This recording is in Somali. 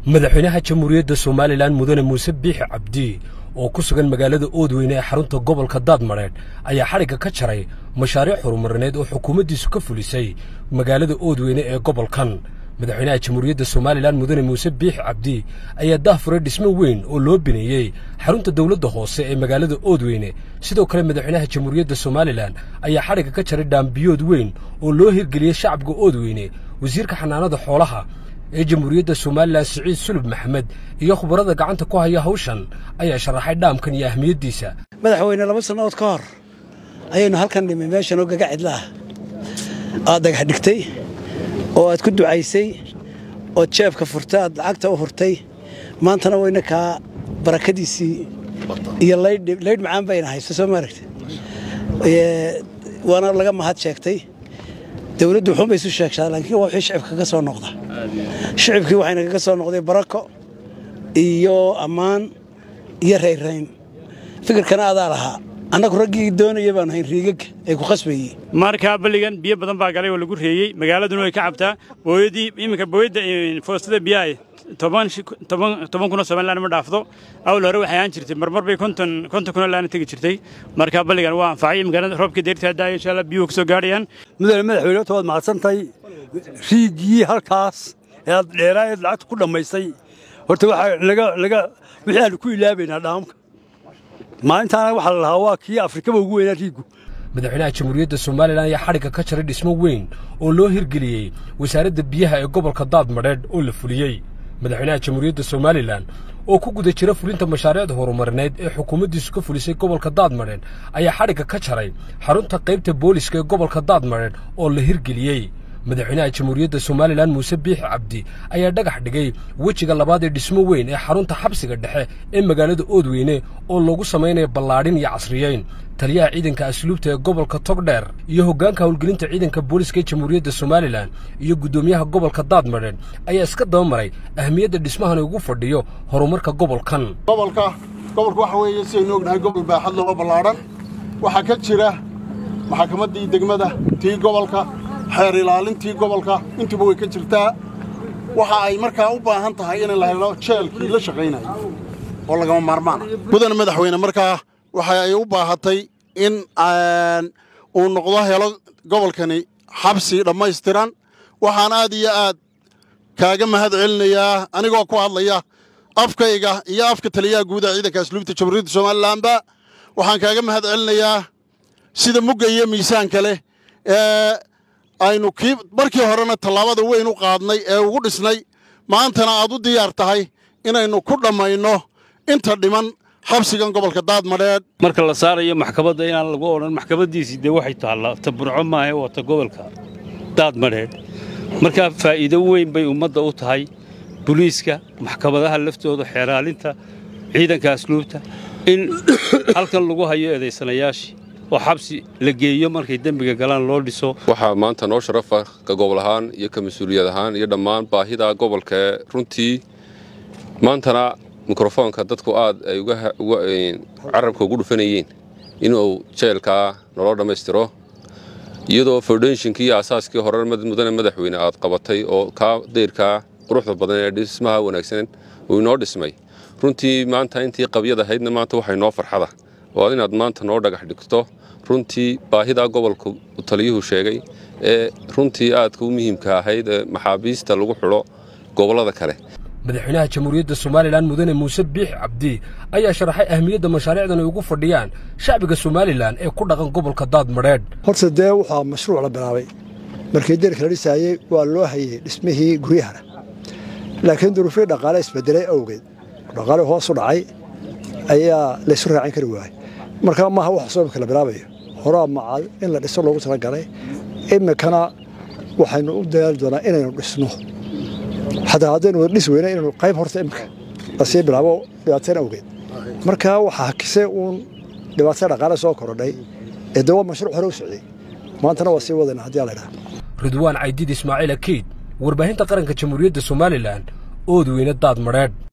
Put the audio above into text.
madaxweynaha jamhuuriyadda somalilan mudane muuse biixi cabdi oo ku sugan magaalada oodweyne ee xarunta gobolka daadmadheedh ayaa xadhigga ka jaray mashaariic horumarineed oo xukuumaddiisu ka fulisay magaalada oodweyne ee gobolkan madaxweynaha jamhuuriyadda somalilan mudane muuse biixi cabdi ayaa dahfuray dhismo weyn oo loo bineeyey xarunta dowladda hoose ee magaalada oodweyne sidoo kale madaxweynaha jamhuuriyadda somalilan ayaa xadhigga ka jaray dhaambiyood weyn oo loo hirgeliyey shacabka oodweyne wasiirka xanaanada xoolaha ee jamhuuriyadda somalilan siciid sulub maxamed iyo khubarada gacanta ku haya hawshan ayaa sharaxay dhaamkan iyo ahmiyaddiisa madaxweyne laba sannadood ka hor ayaynu halkan dhimay meeshan oo gaga cidla ah aad dhagax dhigtay oo aad ku ducaysay ood jeebka furtay aad lacagta u hurtay maantana wayna kaa barakadiisii iyo laydh macaan bayna haysta soo maaragta waana laga mahad sheegtay dowladdu wuxuun bay isu sheegtaa laakiin waa wixii shicibka ka soo noqda shicibkii waxayna kaga soo noqday barako iyo ammaan iyo rayrayn fikirkana adaa lahaa annagu raggii doonaya baanu hayn riigagga ay ku khasbayey markaa balligan biyo badan baa galay oo lagu reeyey magaaladuna way ka cabtaa booyadii iminka booyadda foostada biyaha toban kunoo somalilan ma dhaafdo awl hore waxay ahaan jirtay marmar bay konton kunoo laana tegi jirtay markaa balligan waa anfacay magaalada roobkii deyrta haddaaya insha allah biyuhu ka soo gaadhayaan mudane madaxweyne horta waad mahadsantahay riigii halkaas ee aad dheeraayeed lacagta ku dhammaysay horta waxaa laga laga wixii aanu ku ilaabaynaa dhaamka maalintaana waxaa la lahaa waa kii afrikaba ugu weynaa riigu madaxweynaha jamhuuriyadda somalilan ayaa xadhigga ka jaray dhismo weyn oo loo hirgeliyey wasaaradda biyaha ee gobolka daadmadheedh oo la fuliyey madaxweynaha jamhuuriyadda somalilan oo ku guda jira fulinta mashaariicda horumarineed ee xukuumaddiisu ka fulisay gobolka daadmadheedh ayaa xadhigga ka jaray xarunta qaybta booliska ee gobolka daadmadheedh oo la hirgeliyey madaxweynaha jamhuuriyadda somalilan muuse biixi cabdi ayaa dhagax dhigay wejiga labaad ee dhismo weyn ee xarunta xabsiga dhexe ee magaalada oodweyne oo loogu samaynaya ballaadhin iyo casriyeyn taliyaha ciidanka asluubta ee gobolka togdheer iyo hoggaanka howlgelinta ciidanka booliska ee jamhuuriyadda somalilan iyo guddoomiyaha gobolka daadmadheedh ayaa iska dabamaray ahmiyadda dhismahan ugu fadhiyo horumarka gobolkan gobolka gobolka waxa weeye sidaynu ognahay gobol baaxad loo ballaadhan waxaa ka jira maxkamaddii degmada tii gobolka xeer ilaalintii gobolka intuba way ka jirtaa waxa ay markaa u baahan tahay in la helo jeelkii la shaqaynaya oo lagama maarmaana mudane madaxweyne markaa waxa ay u baahatay in uu noqdo helo gobolkani xabsi dhammaystiran waxaan aad iyo aad kaaga mahad celinayaa anigoo ku hadlaya afkayga iyo afka taliyaha guudaha ciidanka asluubta jamhuuriyadda somalilanba waxaan kaaga mahad celinayaa sida mugga iyo miisaanka leh ee aynu kii markii horena tallaabada weyn u qaadnay ee ugu dhisnay maantana aad u diyaar tahay inaynu ku dhammayno inta dhiman xabsigan gobolka daadmadheedh marka la saarayo maxkamadda inaan lagu odhan maxkamaddiisii dee waxay taallaa ta burco maahe waa ta gobolka daadmadheedh markaa faa'iido weyn bay ummadda u tahay buliiska maxkamadaha laftooda xeeraalinta ciidanka asluubta in halkan lagu hayo eedaysanayaashii oo xabsi la geeyo markay dembiga galaan loo dhiso waxaa maanta noo sharafa ka gobol ahaan iyo ka mas-uuliyad ahaan iyo dhammaan baahida gobolka ee runtii maantana mikrofoonka dadku aad ay carabka ugu dhufanayeen inuu jeelkaa naloo dhammaystiro iyadoo foundationkii iyo asaaskii hore mudane madaxweyne aad qabatay oo kaa dayrkaa quruxda badan ee dhismaha wanaagsan uu inoo dhismay runtii maanta intii qabyad ahaydna maanta waxay noo farxada oo inaad maanta noo dhagax dhigto runtii baahidaa gobolka taliyuhu sheegay ee runtii aadka u muhiimka ahayd ee maxaabiista lagu xidho gobollada kale madaxweynaha jamhuuriyadda somalilan mudane muuse biixi cabdi ayaa sharaxay ahmiyadda mashaariicdan ay ugu fadhiyaan shacbiga somalilan ee ku dhaqan gobolka daadmadheedh horta dee waxaa mashruuc la bilaabay markii deerka la dhisaayey waa loo hayey dhismihii guryahana laakiin duruufihii dhaqaale isbedelay awgeed dhaqaale hoos u dhacay ayaa laysu raacin kari waayey markaa maaha wax soomka la bilaabayo horaa macal in la dhiso loogu talagalay iminkana waxaynu u dadaali doonaa inaynu dhisno xataa haddaynu wada dhis weyna inaynu qayb horta iminka lasii bilaabo dhibaateen awgeed markaa waxaa hakisay uun dhibaatada dhaqaale soo korodhay ee dee waa mashruuc hore u socday maantana waa sii wadayna haddii laydhaha ridwaan caydid ismaaciil akiid warbaahinta qaranka jamhuuriyadda somalilan oodweyne daad madheedh